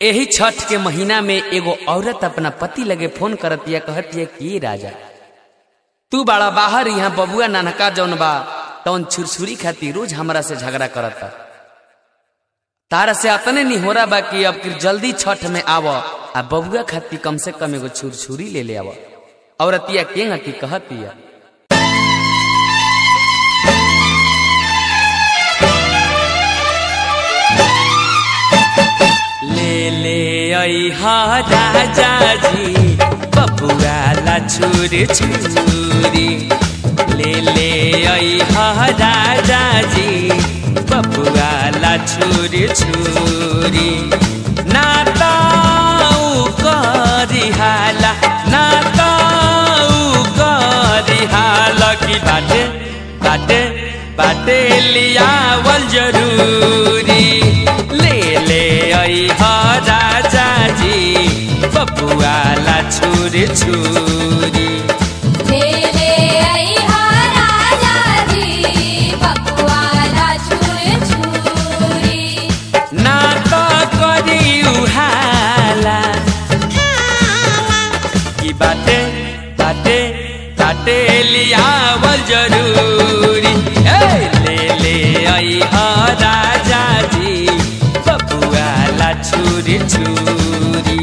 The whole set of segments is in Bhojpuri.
एही छठ के महीना में एगो औरत अपना पति लगे फोन करतिया कहतिया कि राजा तू बड़ा बाहर यहाँ बबुआ नानका जौन बा तौन छुरछुरी खाती रोज हमरा से झगड़ा करता तारा से अतने नहीं हो रहा बा कि अब फिर जल्दी छठ में आव आ बबुआ खाती कम से कम एगो छुरछुरी ले ले आव औरतिया के की कहतिया ले ले अहा राजा जी बबुआ ला छुरी छुरी ले ले अहा राजा जी बबुआ ला छुरी छुरी ना ताऊ करी हाला ना ताऊ करी हाला की बाटे बाटे बाटे लियावल जरूरी ले ले अहा राजा जी बबुआ ला छुरी छुरी ले ले आई हा राजा जी बकुआला छुरी छुरी ना तो करी उहाला की बाटे बाटे बाटे लियावल जरूरी ए, ले ले आई हा राजा जी बबुआ ला छुरी छुरी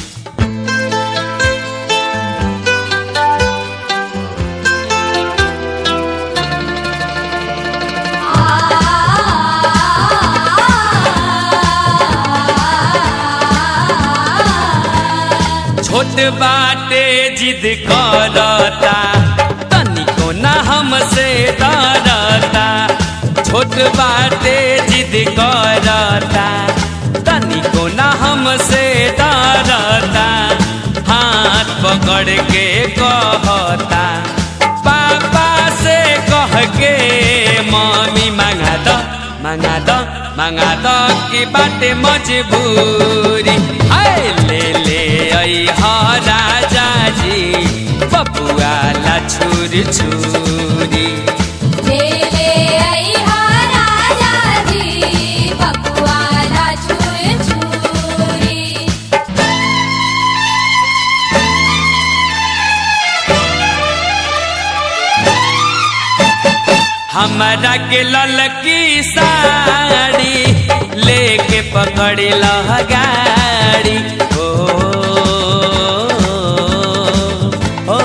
छोट बाटे जिद करता तनिको ना हमसे डरता छोट बाटे जिद करता तनिको ना हमसे डरता हाथ पकड़ के कहता पापा से कह के मम्मी मांगा दो मांगा दो मांगा दो की बाटे मजबूरी हाय ले ले आई हा राजा जी बबुआ ला छुरी छुरी ले ले आई हा राजा जी बकुआला छुरी छुरी हमारा के ललकी साड़ी लेके पकड़ी लह गाड़ी ओ, ओ,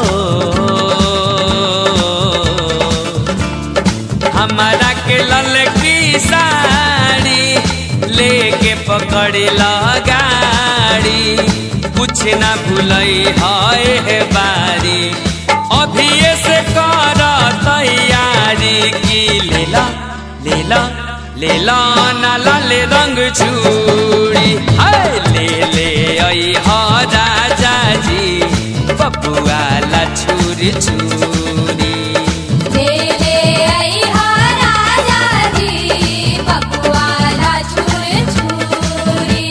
हमारा के ललकी साड़ी लेके पकड़ी लह गाड़ी कुछ ना भूलई है बारी अभी से कर तैयारी की लेला लेला लेला ना लाल रंग चूड़ी हाय ले ले आई हा राजा जी बबुआ ला छुरी छुरी ले ले आई हा राजा जी बकुआला छुरी छुरी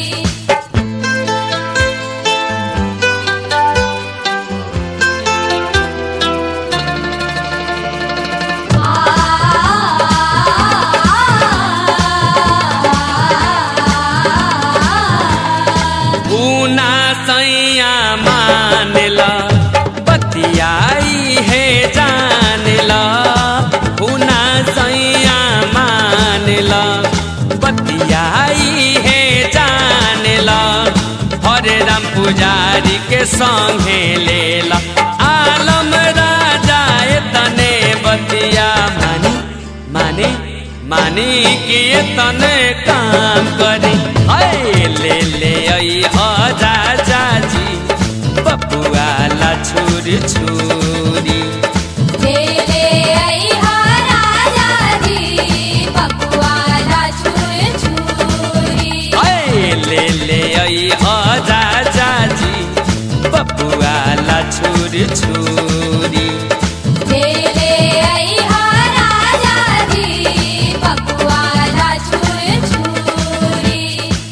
ऊना सैया मानला बतियाई है जानला ऊना सैया मानला बतियाई है जानला हरे राम पुजारी के संगे लेला आलम राजा तने बतिया मानी माने मानी कि ये तने काम करे हाय ले ले आई हा राजा जी बबुआ ला छुरी छुरी ले ले आई हा राजा जी बकुआला छुरी छुरी हाय ले ले आई हा राजा जी बबुआ ला छुरी छुरी